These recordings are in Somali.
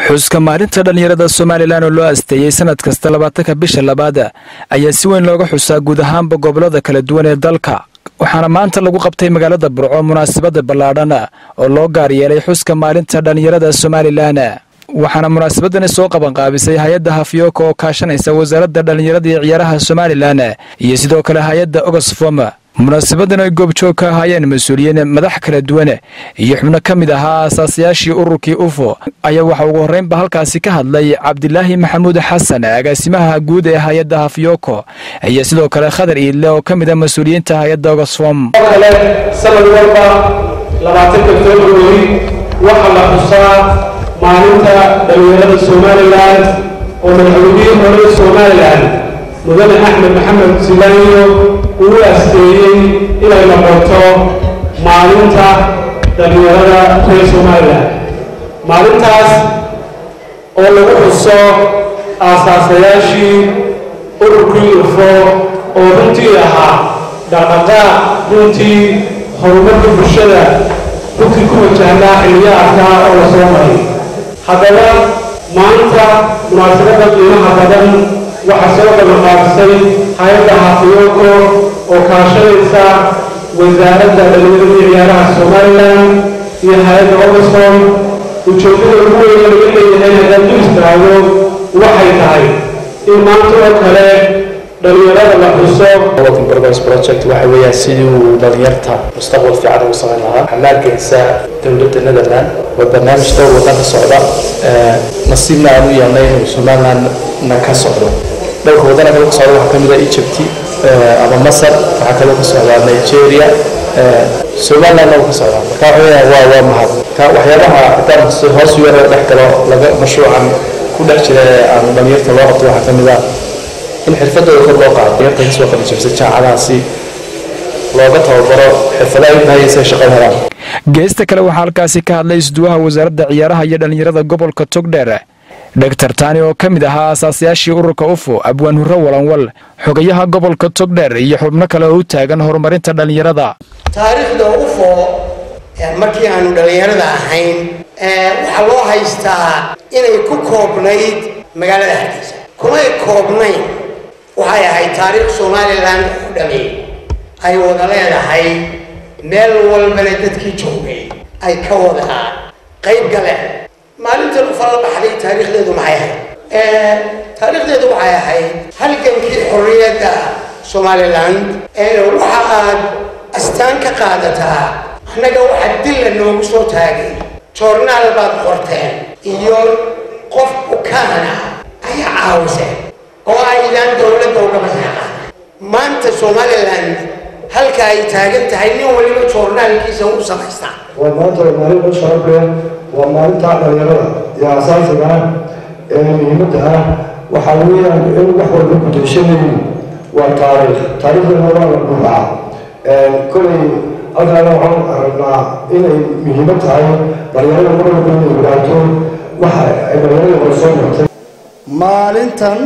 xuska maalinta dhallinyarada somalilan oo loo asteeyey sanad kasta labaatanka bisha labaad ayaa si weyn looga xusaa guud ahaanba gobolada kala duwan ee dalka waxaana maanta lagu qabtay magaalada burco munaasabada ballaadhan oo loo gaar yeelay xuska maalinta dhallinyarada somalilan waxaana munaasabadani soo qabanqaabisay hay-adda hafyooka oo kaashanaysa wasaaradda dhallinyarada iyo ciyaaraha somalilan iyo sidoo kale hay-adda oxfom munaasabadan ay goobjoog ka ahaayeen mas-uuliyiin madax kala duwan iyo xubno ka mid ahaa aasaasayaashii ururkii ufo ayaa waxaa ugu horreynba halkaasi ka hadlay cabdilaahi maxamuud xasan agaasimaha guud ee hay-adda hafyooko iyo sidoo kale khadar iidle oo ka mid a mas-uuliyiinta hay-adda oxfom kale sanad walba labaatanka februari waxaa la xusaa maalinta dhallinyarada somalilan oo madaxweynihii hore somalilan mudane axmed maxamed silaaniyo uu asteeyey inay noqoto maalinta dhallinyarada reer somalilan maalintaas oo lagu xuso aasaasayaashii ururkii ufo oo runtii ahaa dhaqdhaqaaq runtii horumarka bulshada runtii ku wajahnaa xilliyo arkaa oo la soo maray haddaba maanta munaasabada qiimaha badan waxaa soo qabanqaabisay hay-adda hafiyoko oo kaashanaysa wasaaradda dhallinyarada iyo ciyaaraha somalilan iyo hay-adda oxfom ujeeddada ugu weyn laga leeyahay haddaan u istaago waxay tahay in maanta oo kale dhallinyarada la xuso Working Progress Project waxa weeyaan sidii uu dhalinyarta mustaqbal fiican ugu samayn lahaa waxaa maalgeysa dowladda Netherland waa barnaamij dhowr waddan ka socda nasiibna aan u yeelnay inuu Somaliland-na ka socdo dhowrka waddana kale ka socda waxaa ka mid ah Egypt ama Masar waxaa kaloo ka socda Nigeria Somaliland uu ka socda marka waxa weeyaan waa waa mahad ka waxyaabaha haddaan hoos u yaro dhex galo laga mashruucan ku dhex jira ee aan dhalinyarta loo qabto waxaa ka mid ah in xirfadooda kor loo qaado yarta kasoo qalijabisa jaacadaasi looga tababaro xirfadaha ay bahayaysa shaqada helaan geesta kale waxaa halkaasi ka hadlay isduwaha wasaaradda ciyaaraha iyo dhallinyarada gobolka togdheer dhogtar taani oo ka mid ahaa asaasayaashii ururka ufo abwaan hurre walanwal xogayaha gobolka togdheer iyo xubno kale oo u taagan horumarinta dhallinyarada taariikhda ufo markii aanu dhallinyarada ahayn waxaa loo haystaa inay ku koobnayd magaalada hargeysa kumay koobnayn waxay ahayd taariikh somalilan u dhami ay wada leedahay meel walbana dadkii joogay ay ka wada qayb galeen maalintan ufa la baxday taariikhdeedu maxay ahayd taariikhdeedu waxay ahayd halgankii xorriyadda somaliland waxa aad astaan ka qaadataa annaga waxa dilla noogu soo taagay joornaal baad qorteen iyo qof bukaana ayaa caawiseen oo aydaan dowladda uga maseeqa maanta somaliland halka ay taagan tahay nin waliba joornaalkiisa u samaystaa waa maanta waa maalin u sharaf leh waa maalinta dhalinyarada iyo asaasiga ah ee muhiimadda ah waxaa weeyaan in wax walba gudashanayn waa taariikh taariikhdana waa la dhuucaa kolay halkaana waxaan aragnaa inay muhiimad tahay dhalinyarada mar walba inay ogaato waxa ay dhalinyarada hore soo martay maalintan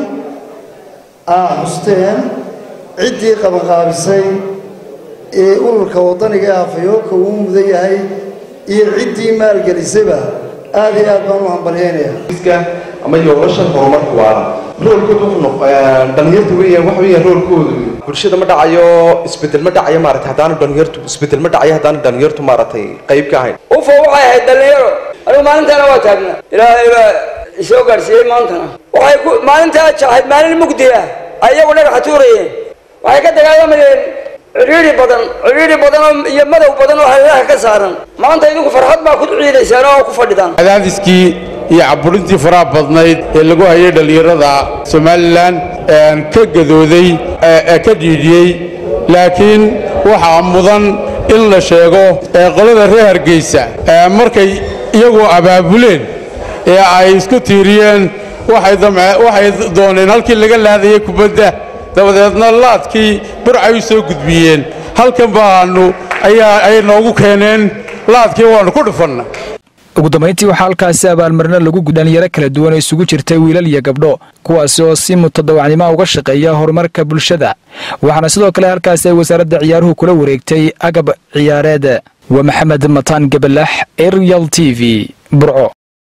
aa xusteen ciddii qabanqaabisay ee ururka waddaniga ee hafayooka uu mudan yahay iyo ciddii maalgelisayba aad iyo aad baan u hambalyaynayaa ama yoolashan horumarka waara roolkooda wuxuu dhalinyarta weeyaan waxa weeyaan roolkoodu bulshada ma dhacayo isbedel ma dhacayo maaragtay haddaanu dhalinyartu isbedel ma dhacayo haddaanu dhalinyartu maaragtay qayb ka ahayn ufo waxay ahayd dhalinyaro anigu maalintaana waa taagnaa ilaahay baa isoo gaadhsiiyey maantana waxay ku maalintaa ahayd maalin mugdi ah ayagu dhagaxa tuurayeen waxay ka dagaalamayeen cidhiidhi badan cidhiidhi badan oo iyo madow badan oo hareeraha ka saaran maanta idinku farxad baa ku ciidaysaan oo ku fadhidaan cadaadiskii iyo caburintii faraha badnayd ee lagu hayay dhallinyarada somalilan ka gadooday ee ka dhiidhiyey laakiin waxaa mudan in la sheego ee qolada reer hargeysa markay iyagu abaabuleen ee ay isku tiiriyeen waxay dooneen halkii laga laadayay kubadda dabadeedna laadkii burcay u soo gudbiyeen halkan baanu ayay noogu keeneen laadkii waannu ku dhufanna ugu dambayntii waxaa halkaasi abaalmarino lagu dhalinyaro kala duwan oo isugu jirtay wiilal iyo gabdho kuwaasi oo si mutadawacnimo uga shaqeeya horumarka bulshada waxaana sidoo kale halkaasi ay wasaaradda ciyaaruhu kula wareegtay agab ciyaareed waa maxamed mataan gabalax arial t v burco